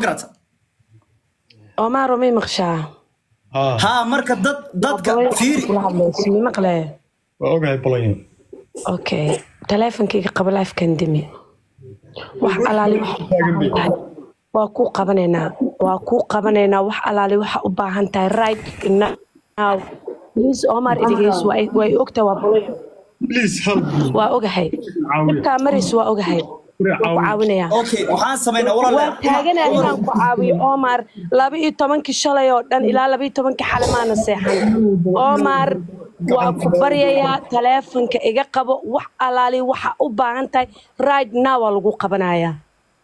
garata omaro may maqshaa haa haa marka dad dadka fiiri kula hadlayso mi maqle waa ogahay bolonya okay taleefonkayga qaba lifekan dimi wax alaali wax u baahan tahay waa kuu qabanaynaa waa kuu qabanaynaa wax alaali waxa u baahan tahay right now please omar idigeys way ogtahay waa boloyo please help me waa ogahay dhibkaa maris waa ogahay waan ku caawinayaa okay waxaan samaynaa waan walaal taaganaa inaan ku caawiyo omar laba iyo tobankii shalay oo dhan ilaa laba iyo tobankii xale maana seexan omar waa ku baryayaa taleefonka iga qabo wax alaali waxa u baahan tahay right now waa lagu qabanayaa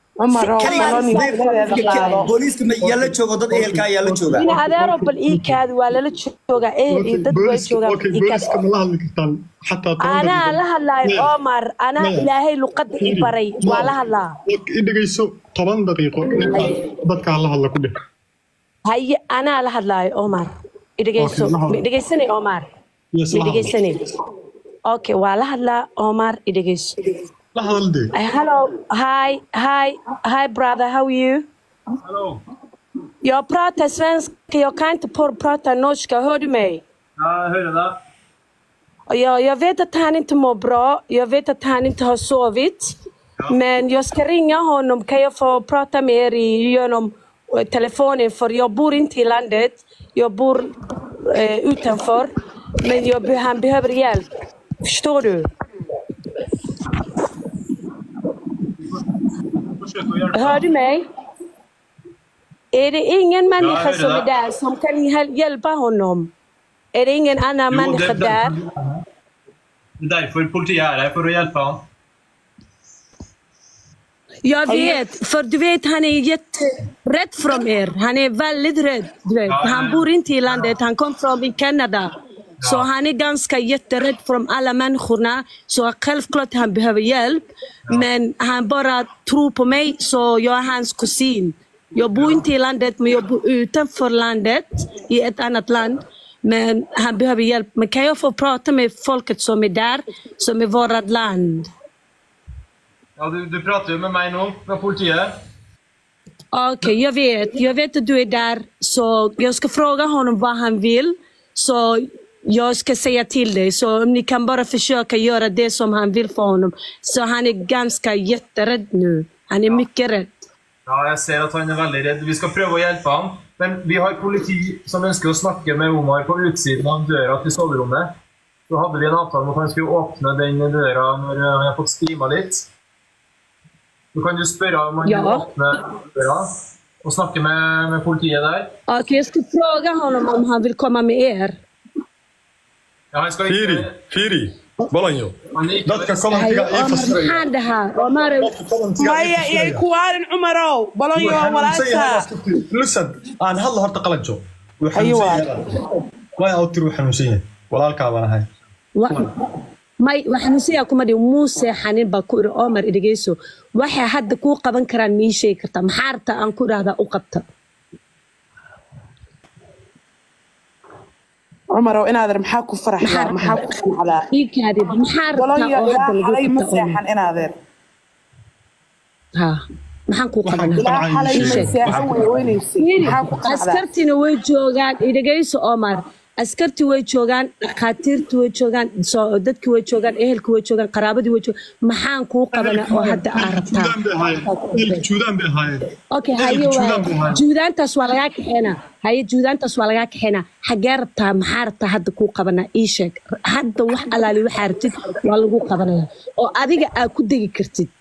booliiska ma yaa la joogo dad ehelka ayaa la jooga ina adeero bal ii kaadi waa lala joogaa ehel iyo dad way joogaan okay ii kaadi booliska ma la hadli kartaan xataa toban anaa daqiiqo. la hadlaayo omar anaa Maya. ilaahay luqadda ii baray waa la hadlaa i dhegeyso toban daqiiqo ninkaan dadkaa la hadla ku dheh haye anaa la hadlaayo omar idhegeyso Okay, la hadlo. ma dhegeysanay omar Yes, ma la hadlo. dhegeysanay okay waa la hadlaa omar idhegeyso la hadal dee Uh, hello, hi, hi, hi, brother. How are you? Hello. Jag pratar svenska. Jag kan inte på- prata norska. Hör du mig? Ja, jag hörde det. Och Jag, jag vet att han inte mår bra. Jag vet att han inte har sovit. Men jag ska ringa honom. Kan jag få prata med er i- genom eh, telefonen? För jag bor inte i landet. Jag bor eh, utanför. Men jag, be- han behöver hjälp. Förstår du? Försök att hjälpa. Hör du mig? Är det ingen människa hör som det. är där som kan hjäl- hjälpa honom? Är det ingen annan Jo, människa det- där? Det är därför politiet är här, för att hjälpa honom. Jag vet, för du vet han är jätterädd från er. Han är väldigt rädd. Du vet. Ja, Han men- bor inte i landet, han kom från i Kanada. Så han är ganska jätterädd från alla människorna. Så självklart han behöver hjälp. Men han bara tror på mig, så jag är hans kusin. Jag bor inte i landet, men jag bor utanför landet, i ett annat land. Men han behöver hjälp. Men kan jag få prata med folket som är där, som är vårt land? Ja, du, du pratar ju med mig nu, med politiet. Okej, jag vet. Jag vet att du är där. Så jag ska fråga honom vad han vill. Så jag ska säga till dig. Så om ni kan bara försöka göra det som han vill för honom. Så han är ganska jätterädd nu. Han är mycket rädd. Ja, jag ser att han är väldigt rädd. Vi ska pröva att hjälpa honom. Men vi har politi som önskar att snacka med Omar på utsidan av dörren till sovrummet. Då hade vi en avtal om att han skulle öppna den dörren när han har fått skriva lite. Då kan du spöra om han Ja. vill öppna dörren och snacka med, med politiet där. Okej, jag ska fråga honom om han vill komma med er. Ja, han ska fiiri inte... fiiri bolonyo Han är dadka inte... commentiga ii Omar, fasiraya maxaan dhahaa? Omar, dadka commentiga ii maya yay fasiraya kuwaarin cumarow balonyo Wuu xanuunsan yahay walaasha laftirkiisu. listen aan hadla horta qalanjo wuu Ayo, xanuunsan yahay way awtir wuu xanuunsan yahay walaalkaa baan ahay wa- may waxaan siyaa kuma dhihin muu seexanin baa ku iri Omar idhegeyso waxay hadda kuu qaban karaan mii sheegi kartaa maxaa rabtaa aan ku idhaahdaa u qabta cumarow inaader maxaa ku faraxdaa maxaa ku fiicdaa ii kaadi maxaa rabtaa balonyo oo ilaa hadda xalay lagu ma qabta Omar seexan inaader ha maxaan kuu qabanaa ilaa xalay ma sheeg. seexan way weynaysay maxaa ku qanacdaa askartina way joogaan idhegeyso Omar askarti way joogaan dhakhaatiirti way joogaan soo- dadki way joogaan ehelki way joogaan qaraabadii way joogaan maxaan kuu qabanaa oo hadda aa rabtaa juudaan bay ahaayeen ehelka juudaan bay ahaayeen okay Ehelka haye juudaan waa bay ahaayeen juudaantaas waa lagaa kaxeynaa haye juudaantaas waa lagaa kaxeynaa xagee rabtaa maxaa rabtaa hadda kuu qabanaa ii sheeg hadda wax alaali waxaa rabtid waa lagu qabanaya oo adiga aa ku degi kartid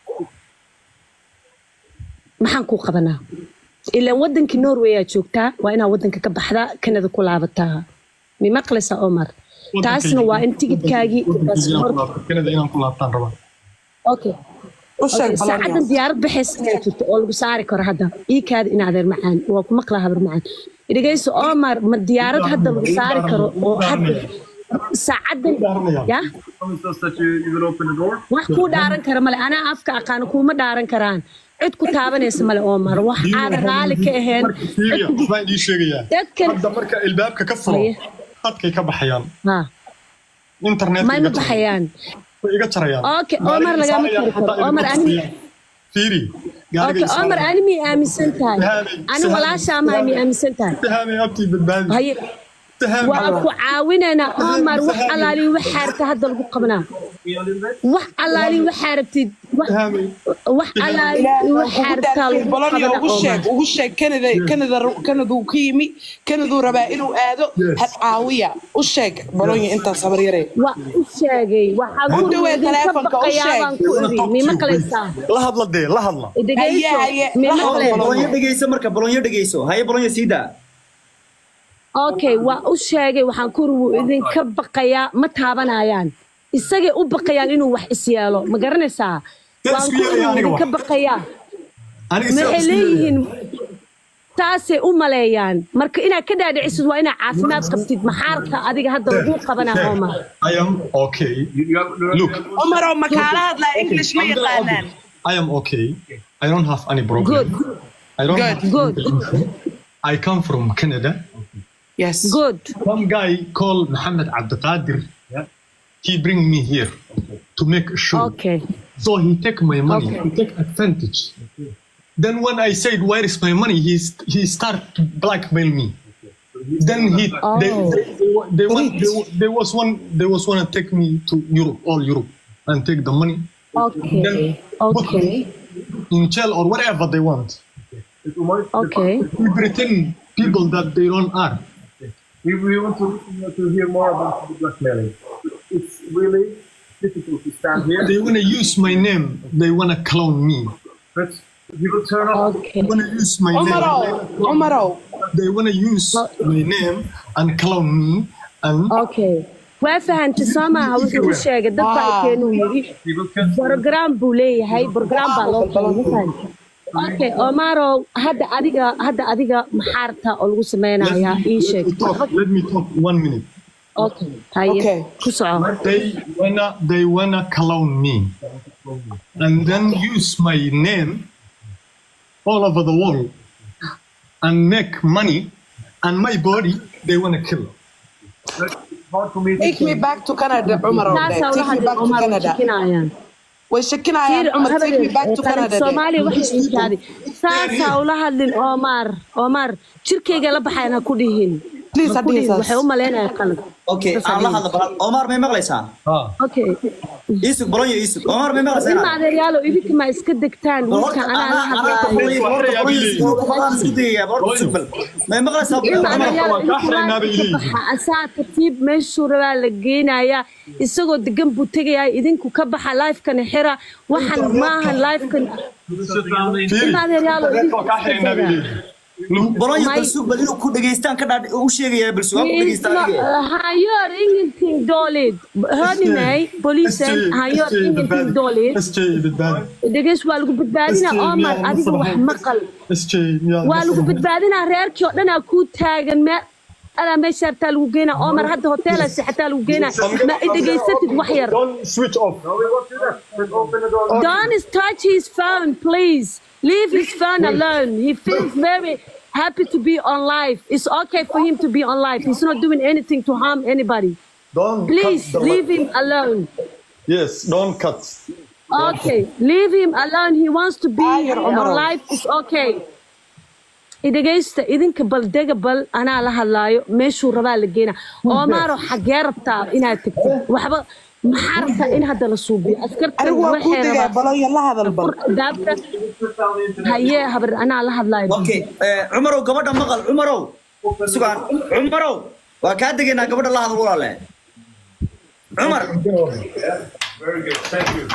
maxaan kuu qabanaa ilaan wadankii norway aa joogtaa waa inaa wadanka ka baxdaa kanada ku laabataa mi maqlaysaa omar taasna waa in tigidkaagii baasaboorka kanada inaan ku laabtaan rabaa okay u sheeg Okay, saacadan balonyo diyaarad baxaysa inay jirto oo lagu saari karo hadda ii kaada in adeer macaan waa ku maqlaa habar macaan dhegeyso omar ma diyaarad hadda lagu saari karo oo hadda saacadan ya Promise us that you, you will open the door. wax kuu dhaaran kara male anaa afka aqaano kuuma dhaaran karaan cid ku taabanaysa male omar wax aan raali ka ahayn marka fiiriya waxbaan ii sheegayaa dadkan hadda marka ilbaabka ka furo Haye. hadkay ka baxayaan ha internet may ma baxayaan way iga jarayaan okay omar lagama tiri karo omar ani fiiri okay omar ani miyay aaminsan tahay ani walaashaa mahay miyay aaminsan tahay tahaamay abtii badbaadi haye waa ku caawinaynaa omar wax allaali waxaa rabta hadda lagu qabanaa wax allaali waxaa rabtid wax tahaamay wax allaali waxaa rabtaa lagu bolonia qabanaa ugu sheeg omar ugu sheeg kanada kanada kanaduu ka yimi kanaduu rabaa inuu aado had caawiya u sheeg bolonia intaas habar yaree waa u sheegay waxaa Ku dhawee idinka taleefanka, u baqayaa sheeg. baan ku iri mima qalaysaa la hadla dee la hadla dhegeyso Haye, haye, mima la hadlo, qalaysaa bolonyo dhegeyso marka bolonyo dhegeyso haye bolonyo sii daa okay waa u sheegay waxaan ku iri wuu idinka baqayaa ma taabanayaan isagay u baqayaan inuu wax is yeelo ma garanaysaa waan ku iri wuu idinka baqayaa maxay leeyihiin taasay u maleeyaan marka inaad ka dhaadhicisid waa inaad caafimaad qabtid maxaarka adiga hadda lagu qabanaa oma I am okay look umaroo makaala hadlaa english ma yaqaanaan I am okay I don't have any problem good I don't Good. have good I come from Canada yes good some guy called Mohammed Abdelkadir he bring me here to make a show okay So he take my money, Okay. he take advantage. Then when I said, where is my money? He, st- he start to blackmail me. Then he, they, Oh. they, they, wa- they, want, they, wa- there was one, there was one to take me to Europe, all Europe, and take the money okay Then put okay me in jail or whatever they want. okay We pretend people that they don't are. We, we want to, to hear more about the blackmailing. It's really difficult to stand here, They want to use my name. They want to clown me. but we will turn off. okay They want to use my umarow name. umarow They want to use my name and clown me. And okay waa fahantay soo maaha wuxuu u sheegay dad baa Ah. keenuu yidhi We will cancel. program buu leeyahay program baa loo keenay ma fahantay okay omarow hadda adiga hadda adiga maxaarta oo lagu sameynayaa ii sheeg talk. Let me talk one minute. okay haye Okay. ku soco they wanna they wanna clown me and then use my name all over the world and make money and my body they wanna kill It's hard for me to take me back to canada umarow taasaa ula take me hadlay back to omar way canada shikinayaan way shakinayaan umar take me back to canada soomaaliya waxay inkaaday saasaa ula hadlin omar omar jirkayga la baxayan ha ku dhihin Please, Ha ku dhihin, Adidas. waxay u malaynaya qalad okay aan la hadla bal omar may maqlaysaa okay iisug bolonyo iisug omar may maqlaysaa ilma adeeryaalo idinka ma iska degtaan wiilka anaa la hadlaayo may maqlaysaa ilma Omar? adeeryaalo waa kaa xiraynaa bay leeyihiin. baxa asaa tartiib meeshuu rabaa la geynayaa isagoo degan buu tegayaa idinku ka baxa lifekana xira waxan maahan lifekan ilma adeeryaalo idinku waa kaa iska xiraynaa bay dega leeyihiin. bolonyo May- balsug bal inuu ku dhageystaan ka dhaadh u sheegayaa balsug ha ku It's dhageystaan not, adiga. han gör ingenting dåligt. Hör ni mig? Polisen, han gör ingenting dåligt. SJ badbaadi Dhegeys waa lagu badbaadinaa SJ Omar miyaa adiga wax masraxa? maqal SJ miyaa waa lagu badbaadinaa reerkii oo dhanaa kuu taagan meel alaa meesha hartaa lagu geynaa Omar hadda hoteela seexataa lagu geynaa ma i dhegaysatid wax yar don't switch off No, we won't do that. Let's open the door. Don't touch his phone please leave his phone alone he feels very happy to be on live it's okay for him to be on live he's not doing anything to harm anybody don't please cut the leave him alone yes don't cut Okay, leave him alone. He wants to be Ayar, Omar. on life. It's okay. idhagaysta idinka bal dega bal anaa la hadlaayo meeshuu rabaa la geena omaaro xagee rabtaa inaad tegtid waxba maxaa rabtaa in hadda la suubiyo askartan anigu waan kuu waxay degaa rabaa balonya la hadal bal daabka hayee habar anaa la hadlaayo okay eh, cumarow gabadha maqal cumarow sugaan cumarow waa kaa degaynaa gabadha la hadal walaale cumar Very good. Thank you.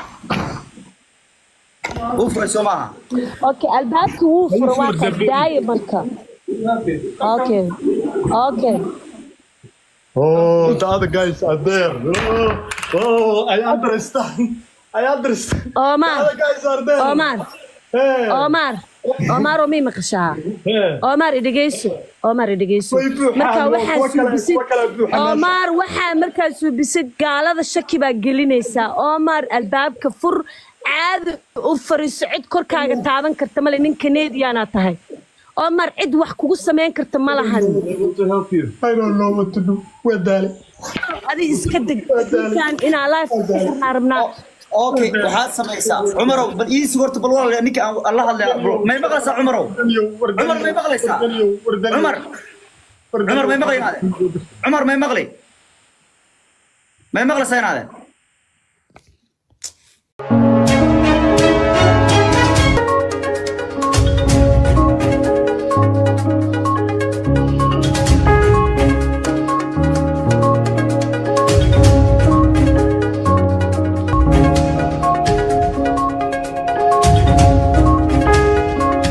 uu furay soo maaha okay albaabka wuu furo waa qasdaaye marka okay okay oh the other guys are there oh, oh I understand I understand the omar other guys are there omar hey omar omar oo mii maqashaa hey Omar idhageyso Omar idhageyso Way buuxaan, marka waa waxaa kuwa kale- suubisid kuwa kale buuxaan meesha. Omar waxaa markaa suubisid gaalada shaki baa gelinaysaa Omar albaabka fur caadi u fariiso cid korkaaga taaban karta male nin Canadian tahay Omar cid wax kugu sameyn karta ma lahan Able to help you. I don't know what to do waa daale adi iska deg intaan inaa life ka rabnaa okay waxaad samaysaa cumarow bal ii sug horta bal walaal ninka aan aan la hadlay bro may maqlaysaa cumarow cumar may maqlaysaa cumar cumar may maqlay inaade cumar may maqlay may maqlaysaa inaade